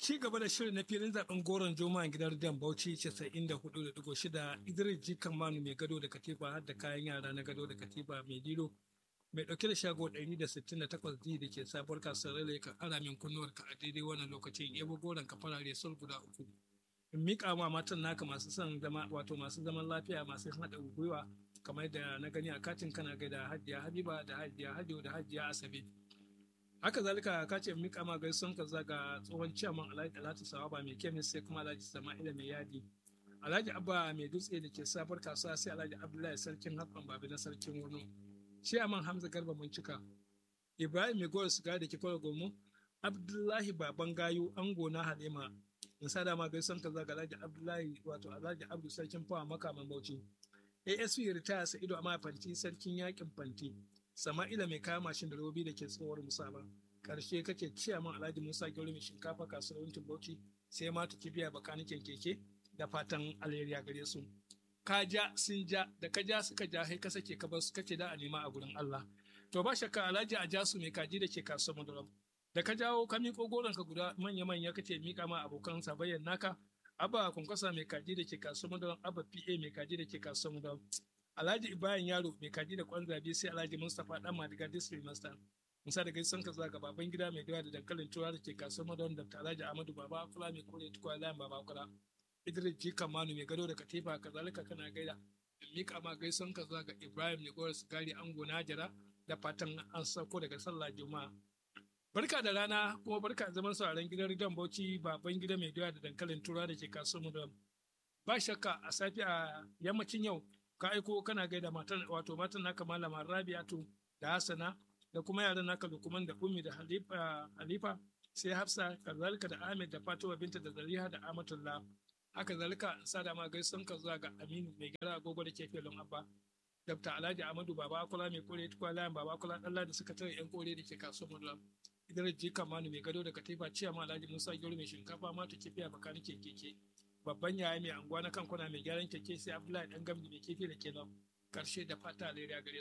ci gaba da shirin na filin zaben goron joma gidan rediyon bauchi 94.6 idris jikan manu mai gado da katifa har da kayan yara na gado da katifa mai dilo mai dauke da shago 168 d da ke sabuwar kasuwar rale ka ara min kunnuwar ka a daidai wannan lokacin yabo goron ka farare sul guda uku in miƙa ma matan naka masu son zama wato masu zaman lafiya masu haɗa gwiwa kamar da na gani a katin kana gaida hajiya habiba da hajiya hajiyo da hajiya asabe haka zalika ka ce mika ma gaisuwan ka zaga tsohon ciyaman alhaji alhaji sawaba mai kemis sai kuma alhaji sama'ila mai yadi alhaji abba mai dutse da ke sabuwar kasuwa sai alhaji abdullahi sarkin hatsan babi na sarkin wani ciyaman hamza garba mun cika ibrahim mai gowar siga da ke kwallo gomu abdullahi baban gayu ango na halima in sa dama gaisuwan ka zaga alhaji abdullahi wato alhaji abdu sarkin fawa makaman bauchi asp ritaya sa ido amma fanti sarkin yakin fanti sama'ila mai kaya mashin da robi da ke tsohuwar musaba karshe kake ciya min alhaji musa gyauri mai shinkafa kasuwar wankin bauchi sai ma ta kibiya bakanikin keke da fatan alheriya gare su ka ja sun ja da ka ja suka ja sai ka sake ka bar su kace da a nema a gurin Allah to ba shakka alhaji a ja su mai kaji da ke kasuwar madaram da ka jawo ka miƙo goron ka guda manya manya kace mika ma abokan sabayyan naka abba kunkwasa mai kaji da ke kasuwar madaram abba pa mai kaji da ke kasuwar madaram Alhaji Ibrahim Yaro mai kaji da kwan zabe sai Alhaji Mustapha Dan Madiga District Master. Musa da gaisan ka zaga baban gida mai dawa da dankalin tura da ke kasuwar Madon da Alhaji Ahmadu Baba Kula mai kore tukwa layin Baba Kula. Idris G Kamanu mai gado da katifa kazalika kana gaida. Mika ma gaisan ka zaga Ibrahim ne gora sigari ango Najara da fatan an sauko daga sallah Juma'a. Barka da rana kuma barka da zaman sauraron gidan Ridan Bauchi baban gida mai dawa da dankalin tura da ke kasuwar Madon. Ba shakka a safi a yammacin yau ka aiko kana gaida matan wato matan naka malama Rabi'atu da Hassana da kuma yaran naka Lukman da Ummi da Halifa Halifa sai Hafsa kazalika da Ahmed da Fatima binta da Zaliha da Amatullah haka zalika sa da ma gaisun ka zuwa ga Aminu mai gara agogo da ke filin Abba Dr. Alhaji Ahmadu Baba Akula mai kore tukwa layan Baba Akula Allah da suka tare yan kore da ke kasuwar Mudula Idris Jika Manu mai gado da Katifa Ciyama Alhaji Musa Gero mai shinkafa ma ta kifiya bakani ke keke babban yaya mai anguwa na kankuna mai gyaran keke sai abdullahi dan gamdi mai kifi da ke nan karshe da fata alheri gare